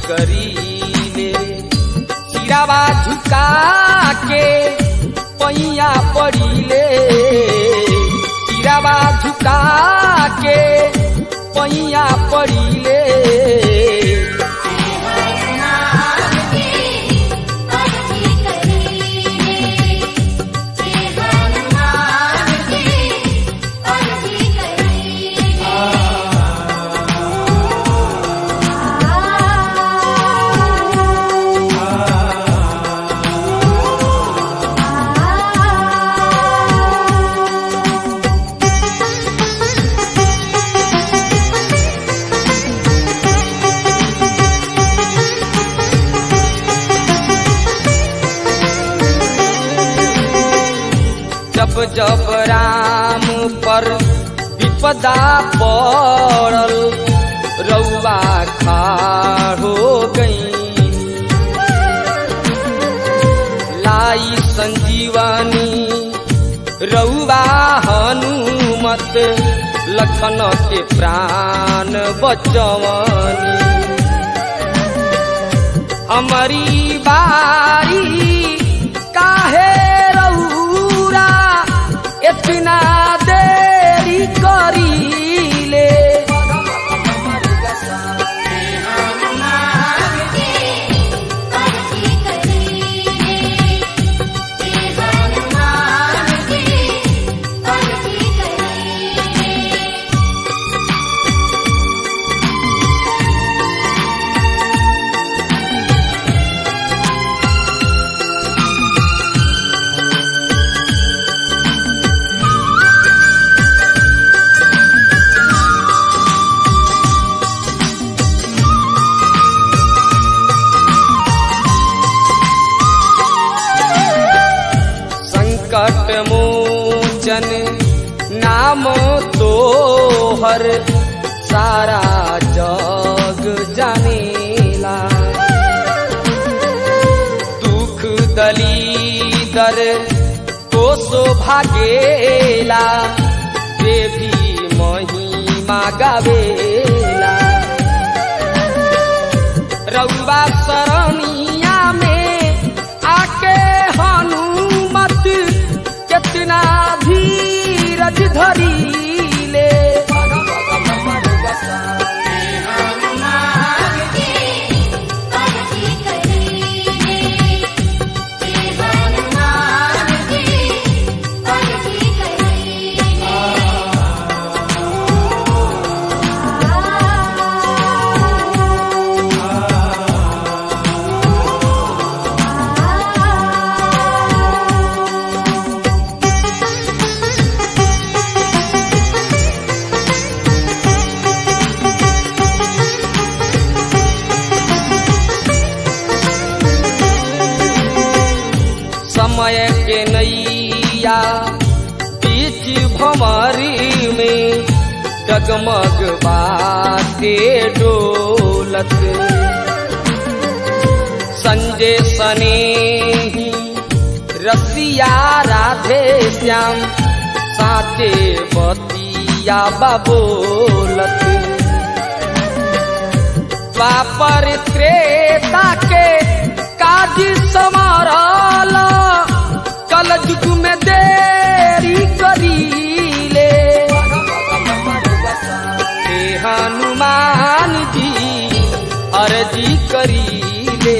करीले सिरावा झुका के पैया पड़ीले सिरावा झुका के पैया पड़ीले जब जब राम पर विपदा पड़ल रउआ खाड़ हो गई लाई संजीवनी रउआ हनुमत लखन के प्राण बचवनी हमारी बारी काहे रउरा इतना देरी करीले संकट मोचन नाम तोहर सारा जग जानेला दुख दलीदर को सो भागेला देवी महिमा गावेला रउआ सरनिया में आके हनुमत कितना धीरज धरीले समय के नैया बीच भमरी में डगमग बाटे डोलत संजय सने रसिया राधे श्याम साचे बतिया बबोलत द्वापर त्रेता के काज समारल कल युग में देरी करीले हे हनुमान जी अर्जी करीले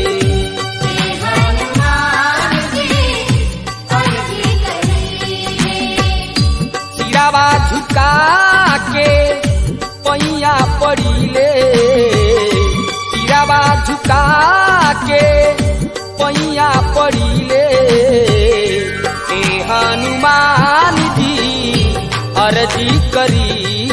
सिरावा झुका के पैया पड़ीले सिरावा झुका के पैया पड़ीले ए हनुमान जी अर्जी करी